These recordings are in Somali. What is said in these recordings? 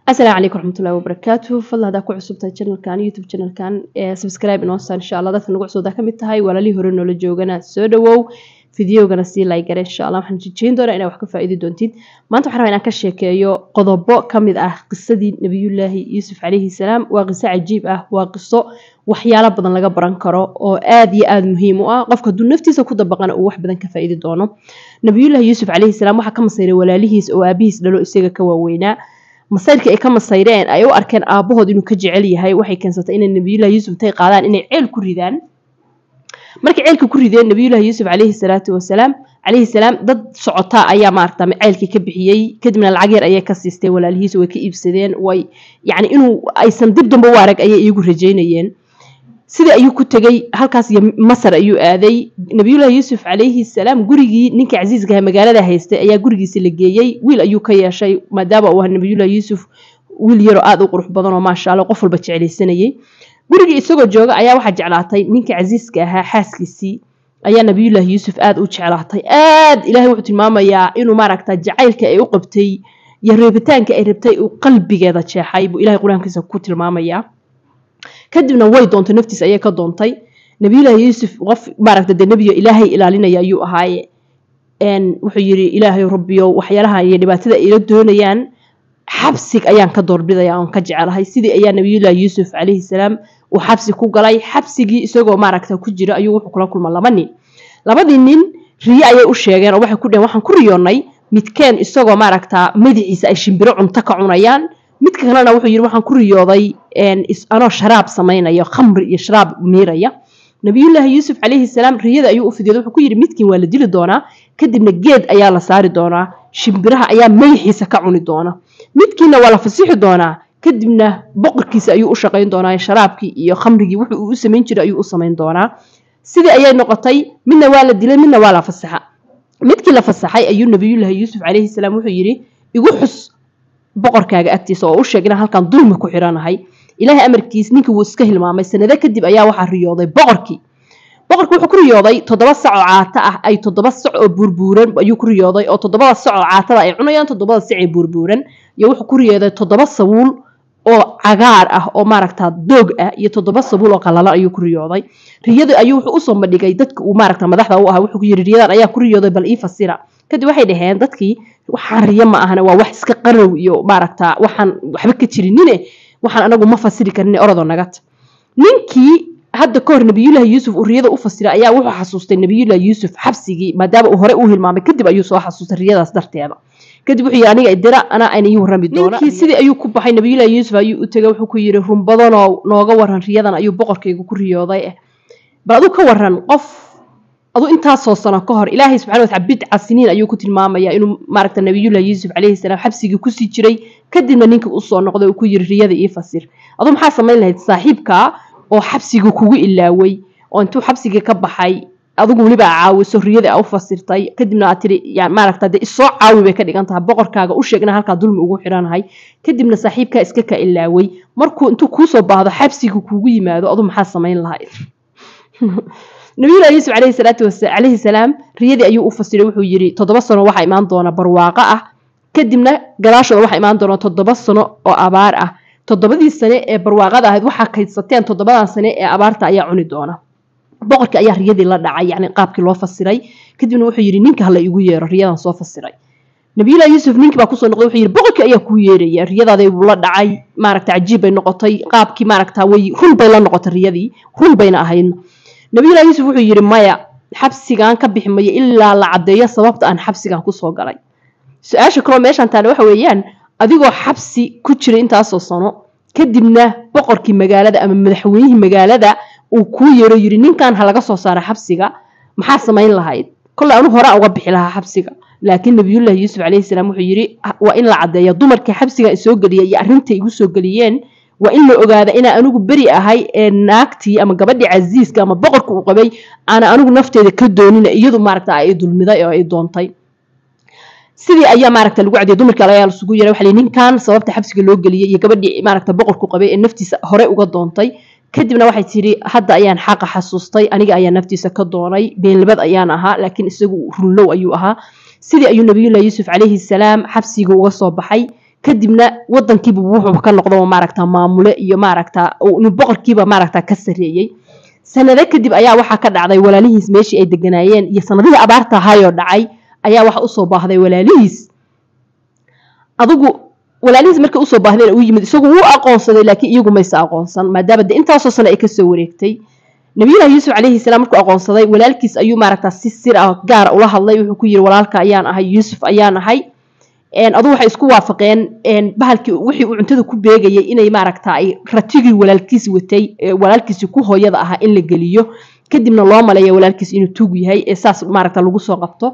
asalaamu calaykum raxmatullahi wabarakaatu fadlan haddaa ku cusubtahay channelkan youtube channelkan ee subscribe inoosa insha allah dadka nagu cusubtaa ka mid tahay walaalihii hore noola joogana soo dhawow fideogana sii laygare insha allah waxaan jejeyn doonaa inaa wax ka faa'iidi doontid maanta waxaan rabaa inaan ka sheekeeyo qodobo ka mid ah qisadii nabiyullaahi yuusuf calayhi salaam waa qiso cajiib ah waa qiso waxyaalo badan laga baran karo oo aad iyo aada muhiim u ah qofka hadduu naftiisa ku dabaqana uu wax badan ka faa'iidi doono nabiyullaahi yuusuf calayhi salaam waxaa ka masayray walaalihiis oo aabihiis dhalo isaga ka waaweynaa masayrkii ay ka masayreen ay u arkeen aabahood inuu ka jecel yahay waxay keensatay inay nabiyullahi yuusuf intay qaadaan inay ceel ku ridaan markay ceelka ku rideen nabiyullahi yuusuf calayhi salaatu wasalaam calayhi salaam dad socotaa ayaa maaragta ceelkii ka bixiyey kadibna lacag yar ayay ka siisteen walaalihiis way ka iibsadeen way yacni inuu aysan dib dambe u arag ayay iyagu rajaynayeen sidii ayuu ku tegey halkaas iyo masar ayuu aaday nabiyullahi yuusuf calayhi salaam gurigii ninkii casiiskaha magaalada haystay ayaa gurigiisi la geeyey wiil ayuu ka yeeshay maadaama uu ah nabiyullahi yuusuf wiil yaroo aada u qurux badan oo maasha allah qof walba jeclaysanayey gurigii isagoo jooga ayaa waxaa jeclaatay ninkii casiiska ahaa xaaskiisii ayaa nabiyullaahi yuusuf aada u jeclaatay aad ilahay wuxuu tilmaamayaa inuu maaragta jacaylka ay u qabtay iyo reebitaanka ay rabtay uu qalbigeeda jeexay buu ilahay qur-aankiisa ku tilmaamayaa kadibna way doontay naftiis ayay ka doontay nabiyullaahi yuusuf qof maaragta dee nebiyo ilaahay ilaalinaya ayuu ahaaye wuxuu yidhi ilaahay rabbiyo waxyaalaha iyo dhibaatada ayla doonayaan xabsig ayaan ka doorbidaya oon ka jecelahay sidii ayaa nabiyullaahi yuusuf calayhi salaam uu xabsi ku galay xabsigii isagoo maaragta ku jira ayuu wuxuu kula kulma laba nin labadii nin riyo ayay u sheegeen oo waxay ku dheheen waxaan ku riyoonnay midkeen isagoo maaragta madaxiisa ay shimbiro cunto ka cunayaan midka kalena wuxuu yidhi waxaan ku riyooday anoo sharaab samaynayo khamri iyo sharaab miiraya nabiyullaahi yuusuf calayhi salaam riyada ayuu u fidiyooday wuxuu ku yidhi midkiin waa la dili doonaa kadibna geed ayaa la saari doonaa shimbiraha ayaa madaxiisa ka cuni doona midkiina waa la fasixi doonaa kadibna boqorkiisa ayuu u shaqayn doonaa sharaabkii iyo khamrigii wuxuu uu u samayn jiray ayuu u samayn doonaa sidii ayay noqotay midna waa la dilay midna waa la fasaxa midkii la fasaxay ayuu nabiyullaahi yuusuf calayhi salaam wuxuu yidhi igu xus boqorkaaga agtiisa oo u sheeg inaan halkan dulmi ku xiranahay ilaahay amarkiis ninkii wuu iska hilmaamay sanado kadib ayaa waxaa riyooday boqorkii boqorku wuxuu ku riyooday toddoba sac oo caata ah ay toddoba sac oo buurbuuran ayuu ku riyooday oo toddobada sac oo caatada ay cunayaan toddobada sac ee buurbuuran iyo wuxuu ku riyooday toddoba sabuul oo cagaar ah oo maaragta doog ah iyo toddoba sabuul oo qalalan ayuu ku riyooday riyada ayuu wuxuu usoo bandhigay dadka uu maaragta madaxda u ahaa wuxuu ku yidhi riyadan ayaa ku riyooday bal ii fasira kadib waxay dhaheen dadkii waxaan riyo ma ahana waa wax iska qarow iyo maaragta waxaan waxba ka jirinine waxaan anagu ma fasiri karin orodoo nagata ninkii hadda ka hor nabiyullaahi yuusuf uu riyada u fasiray ayaa wuxuu xasuustay nabiyullaahi yuusuf xabsigii maadaama uu hore u hilmaamay kadib ayuu soo xasuustay riyadaas darteeda kadib wuxuu yidhi aniga idira anaa ayna ii warrami doona ninkii sidii ayuu ku baxay nabiyullaahi yuusuf ayuu u tegay wuxuu ku yidhi run badanoo nooga waran riyadan ayuu boqorkaygu ku riyooday eh bal aduu ka waran qof aduu intaasoo sano ka hor ilaahay subxana wataala bidca siniin ayuu ku tilmaamayaa inuu maaragta nabiyullahi yuusuf calayhi salaam xabsigii kusii jiray kadibna ninkii usoo noqday uu ku yidhi riyada ii fasir aduu maxaa samayn lahayd saaxiibkaa oo xabsigii kugu ilaaway oo intuu xabsigii ka baxay adigu weliba caawiso riyada a u fasirtay kadibna aad tiri maaragta dee isoo caawi bay ka dhigan tahay boqorkaaga u sheegna halkaa dulmi ugu xidhanahay kadibna saaxiibkaa iska ka ilaaway markuu intuu kuusoo baahdo xabsigii kugu yimaado aduu maxaa samayn lahayd nabiyullahi yuusuf calayhi salaatu calayhi salaam riyadii ayuu u fasiray wuxuu yidhi toddoba sano waxaa imaan doona barwaaqo ah kadibna gadaashooda waxaa imaan doona toddoba sano oo abaar ah toddobadii sane ee barwaaqada ahayd waxaa kaydsateen toddobadan sane ee abaarta ayaa cuni doona boqorkii ayaa riyadii la dhacay yacni qaabkii loo fasiray kadibna wuxuu yidhi ninka hala igu yeero riyadan soo fasiray nabiyullahi yuusuf ninkii baa kusoo noqday wuxuu yidhi boqorkii ayaa kuu yeeraya riyadaaday buu la dhacay maaragta cajiib bay noqotay qaabkii maaragta way run bay la noqotay riyadii run bayna ahaydna nabiyullahi yuusuf wuxuu yidhi maya xabsigaan ka bixi mayo ilaa la caddeeyo sababta aan xabsigan kusoo galay su-aasha kaloo meeshaan taale waxa weeyaan adigoo xabsi ku jira intaasoo sano kadibna boqorkii magaalada ama madaxweynihii magaalada uu kuu yeero yidhi ninkan ha laga soo saara xabsiga maxaa samayn lahayd kolley anu horaan uga bixi lahaa xabsiga laakiin nabiyullaahi yuusuf calayhi salaam wuxuu yidhi waa in la caddeeyo dumarkii xabsigan isoo geliya iyo arrintay igu soo geliyeen waa in la ogaada inaa anigu beri ahay ee naagtii ama gabadhii casiiska ama boqorka uu qabay aana anigu nafteeda ka doonina iyadu maaragta ay dulmiday oo ay doontay sidii ayaa maaragta lagu cadiyay dumarkii ayaa lasugu yeeray waxa ninkan sababta xabsiga loo geliyay iyo gabadhii maaragta boqorku qabay ee naftiisa hore uga doontay kadibna waxay tidhi hadda ayaan xaqa xasuustay aniga ayaa naftiisa ka doonay beenlabad ayaan ahaa laakiin isagu runlow ayuu ahaa sidii ayuu nabiyullahi yuusuf calayhi salaam xabsiga uga soo baxay kadibna wadankiiba wuxuu ka noqdo maaragta maamule iyo maaragta nin boqorkiiba maaragta ka sareeyey sanado kadib ayaa waxaa ka dhacday walaalihiis meeshii ay deganaayeen iyo sanadihii abaarta ahaayoo dhacay ayaa waxa usoo baahday walaalihiis adigu walaalihiis markay usoo baahdeen u yimid isagu wuu aqoonsaday laakiin iyagu mayse aqoonsan maadaama de intaasoo sano ay kasoo wareegtay nabiyullahi yuusuf calayhi salaam markuu aqoonsaday walaalkiis ayuu maaragta si sir ah gaara ula hadlay wuxuu ku yiri walaalka ayaan ahay yuusuf ayaan ahay adu waxay isku waafaqeen bahalkii wixii uu cuntada ku beegayay inay maaragta ay ratigii walaalkiis watay walaalkiisi ku hooyada ahaa in la geliyo kadibna loo maleeya walaalkiis inuu tuug yahay ee saas maaragta lagu soo qabto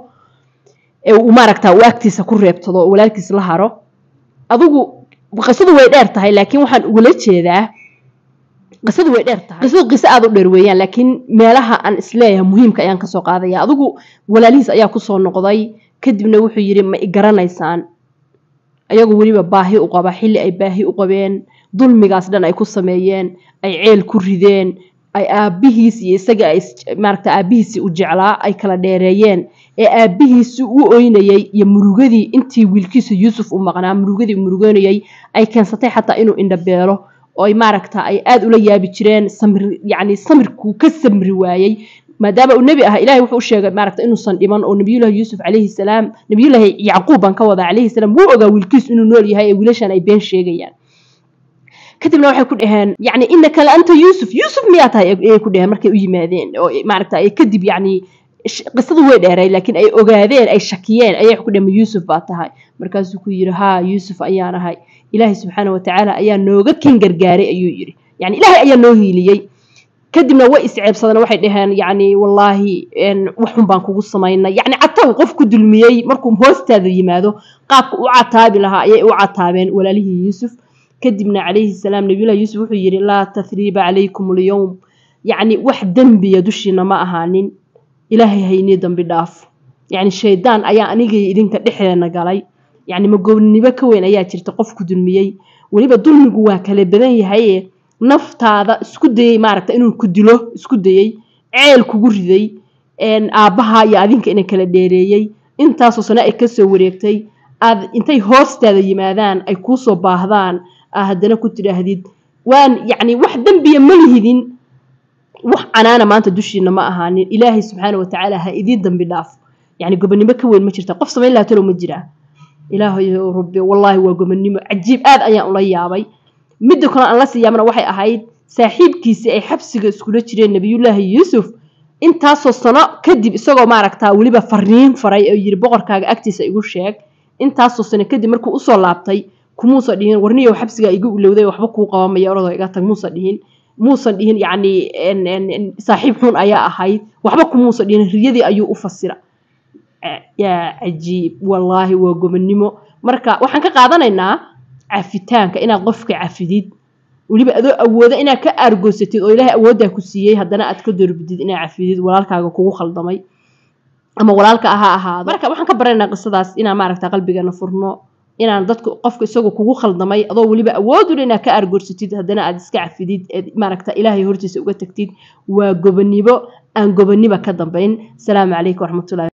ee uu maaragta uu agtiisa ku reebtado oo walaalkiis la haro adigu qisadu way dheer tahay laakiin waxaan ugula jeedaa qisadu way dheer tahay qisadu qiso aada u dheer weeyaan laakiin meelaha aan isleeyahay muhiimka ayaan kasoo qaadaya adigu walaalihiis ayaa kusoo noqday kadibna wuxuu yidhi ma i garanaysaan ayagoo weliba baahi u qaba xilli ay baahi u qabeen dulmigaas dhan ay ku sameeyeen ay ceel ku rideen ay aabbihiis iyo isaga ay maaragta aabbihiisii u jeclaa ay kala dheereeyeen ee aabbihiisi u oynayay iyo murugadii intii wiilkiisa yuusuf u maqnaa murugadii muruganayay ay keensatay xataa inuu indhabeelo oo ay maaragta ay aada ula yaabi jireen samir yacni samirkuu ka samri waayey maadaama uu nebi ah ilahay wuxuu u sheegay maaragta inuusan dhiman oo nabiyullahi yuusuf calayhi salaam nabiyullahi yacquub baan ka wadaa calayhi salaam wuu ogaa wiilkiis inuu nool yahay ee wiilashan ay been sheegayaan kadibna waxay ku dhaheen yacni innaka la anta yuusuf yuusuf miyaa tahay ayay ku dhaheen markay u yimaadeen oo maaragta ay kadib yacni qisadu way dheeray laakiin ay ogaadeen ay shakiyeen ayay ku dhaheen yuusuf baa tahay markaasuu ku yidhi haa yuusuf ayaan ahay ilaahay subxaana watacaala ayaa nooga kan gargaaray ayuu yidhi yani ilaahay ayaa noo hiiliyey kadibna way isceebsadeen waxay dhaheen yacni wallaahi waxun baan kugu samaynay yacni cataw qof ku dulmiyey markuu hoostaada yimaado qaabka u cataabi lahaa ayay u cataabeen walaalihii yuusuf kadibna calayhi salaam nabiyullahi yuusuf wuxuu yidhi laa tathriiba calaykum alyowm yacni wax dembiya dushiina ma ahaanin ilaahay haynii dambi dhaaf yacni shaydaan ayaa anigii idinka dhexdeena galay yacni magoobnimo ka weyn ayaa jirta qof ku dulmiyey weliba dulmigu waa kala badan yahaye naftaada isku dayey maaragta inuu ku dilo isku dayey ceel kugu riday aabbaha iyo adinka ina kala dheereeyey intaasoo sano ay kasoo wareegtay aad intay hoostaada yimaadaan ay kuusoo baahdaan aa haddana ku tidhaahdid waan yacni wax dembiya ma lihidin wax canaana maanta dushiina ma ahaanin ilaahay subxaana watacaala ha idiin dambi dhaaf yacni gobonimo ka weyn ma jirta qof samayn laha talow ma jiraa ilaahay rabbi wallaahi waa gobonimo cajiib aad ayaan ula yaabay midda kale aan la siyaamana waxay ahayd saaxiibkiisii ay xabsiga iskula jireen nabiyullaahi yuusuf intaasoo sano kadib isagoo maaragtaa weliba fariin faray oo yiri boqorkaaga agtiisa igu sheeg intaasoo sano kadib markuu usoo laabtay kumuusan dhihin warniyow xabsigaa igu ilowday waxba kuu qabamaya oradoo iga tag muusan dhihin muusan dhihin yacni saaxiib xun ayaa ahayd waxba kumuusan dhihin riyadii ayuu u fasira yaa cajiib wallaahi waa gobonnimo marka waxaan ka qaadanaynaa cafitaanka inaad qofka cafidid weliba adoo awooda inaad ka aargoysatid oo ilaahay awooddaa ku siiyey haddana aad ka doorbidid inaad cafidid walaalkaaga kugu khaldamay ama walaalka ha ahaado marka waxaan ka baranaynaa qisadaas inaan maaragta qalbigeena furno inaan dadka qofka isagoo kugu khaldamay adoo weliba awoodula inaad ka aargoysatid haddana aad iska cafidid eed maaragta ilaahay hortiisa uga tagtid waa gobonnimo aan gobonnimo ka dambayn asalaamu calaykum waraxmatullahi